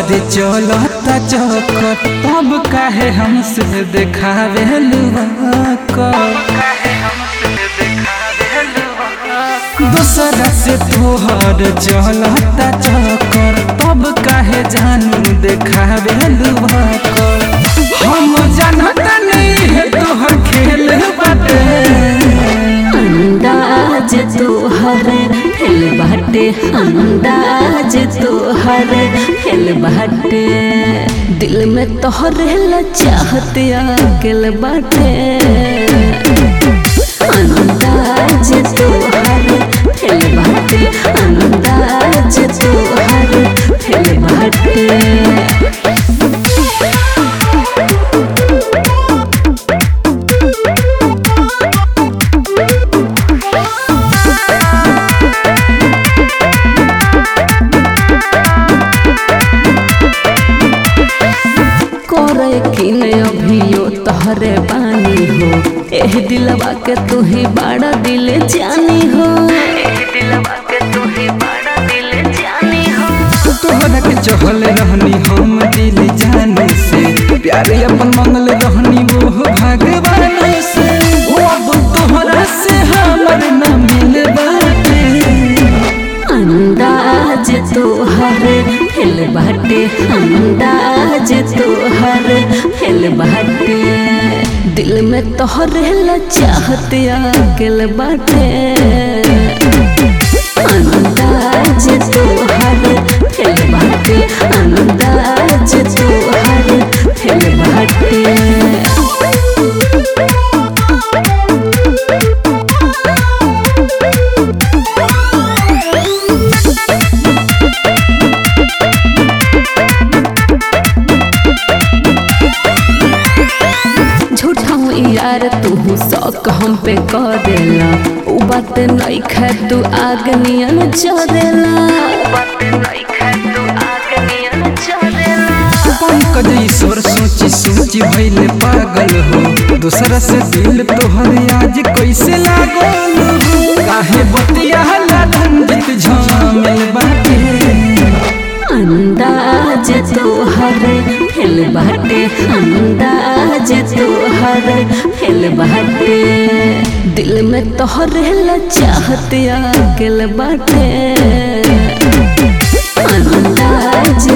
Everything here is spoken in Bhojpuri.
शादी चलता चक्कर तब काहे हमसे देखावे दूसरा से तोहर चलता चक्कर तब काहे जानू देखावे हम जानत नहीं है तोहर खेल बाटे अंदाज तोहर फेल बाटे अंदाज तोहर फेल बाटे दिल में तोहरे ला चाहत आगल बाटे अंदाज तोहर फेल बाटे अंदाज तोहर फेल बाटे करे कि न अभियो तहरे बानी हो एह दिलवा के तू ही बड़ा दिल जानी हो एह दिलवा के तू ही बड़ा दिल जानी हो तोहरा के चहल रहनी हम दिल जाने से प्यार अपन मंगल रहनी वो भगवान से वो अब तोहरा से हमर न मिल बाटे अंदाज तोहर फेल बाटे अंदाज तोहर फेल बाटे दिल में तोहरे ला चाहत आगल बाटे अंदाज तोहर फेल बाटे अंदाज तोहर फेल बाटे झूठा यार तू शौक हम पे करेला उ बात नहीं खै तू आग नियन चरेला पंकज ईश्वर सोची सोची भइले पागल हो दूसरा से दिल तोहर आज कैसे लागल हो काहे बतिया ला रंजित झमेल बाटे अंदाज तोहर फेल बाटे अंदाज तोहर फेल बाटे दिल में तोहरे ला चाहत आगल बाटे अंदाज